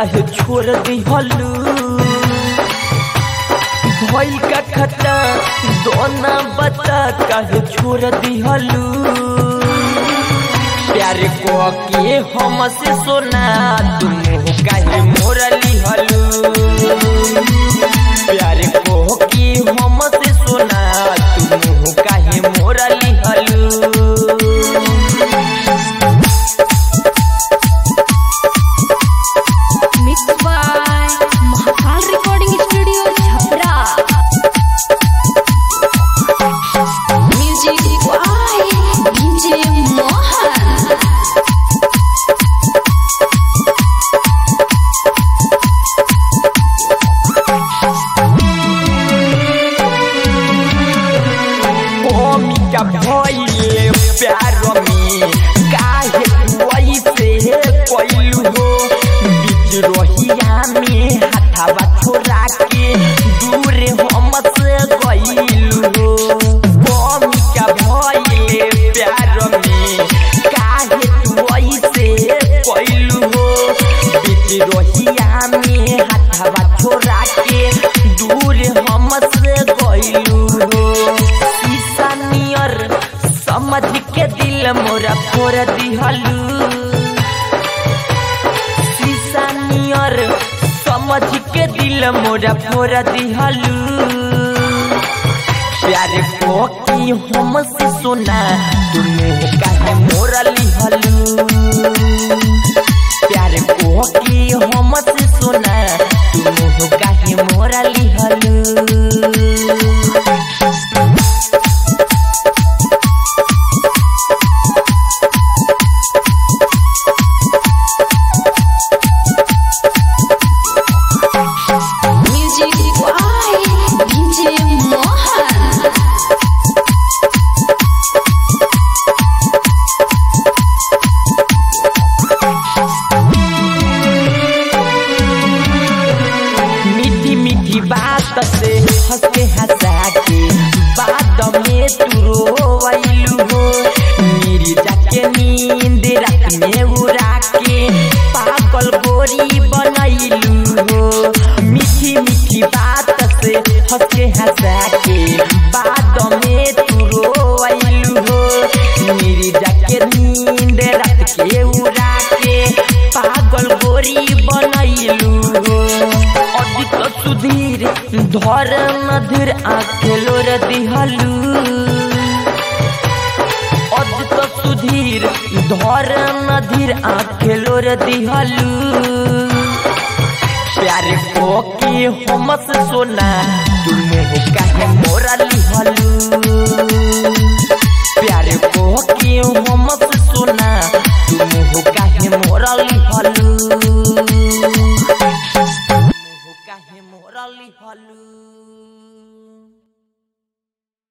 काहे छोड़ दिहलू भइल का खता दोना बता काहे छोड़ दिहलू प्यार को के हमसे सोना तुम काहे मोरा लिहलू प्यार को के हमसे सोना तुम काहे मोरा लिहलू Mixed by Mahakal Recording Studio, Chhapra. Music by DJ Mohan. भूमिका भइले प्यार में काहे वैसे कोइलू हो बीच रोहिया में हाथावा छोड़ा के दूर हमसे गइलू हो भूमिका भइले प्यार में काहे वैसे कोइलू हो बीच रोहिया में हाथावा छोड़ा के दूर हमसे गइलू हो शीशा नियर समझ के दिल मोरा फोड़ दिहलू शीशा नियर समझ के दिल मोरा फोड़ दिहलू प्यार को की हमसे सुना तुम काहे मोरा लिहलू प्यार को की हमसे सुना तुम काहे मोरा लिहलू Music by DJ Mohan. मीठी मीठी बात से हंसते हंसा के बाद में तू रोवैलू हो मेरी जाके नींद रात में उड़ा के पागल गोरी बनैलू हो मीठी मीठी बात से हंसते हंसा के बाद में तू रोवैलू हो मेरी जाके नींद रात के उड़ा के पागल गोरी बनैलू हो अदित सुधीर धर मधुर आखेलो रे दिहलू अदित सुधीर धर मधुर आखेलो रे दिहलू प्यार को के हमसे सोना तुम काहे मोरा लिहलू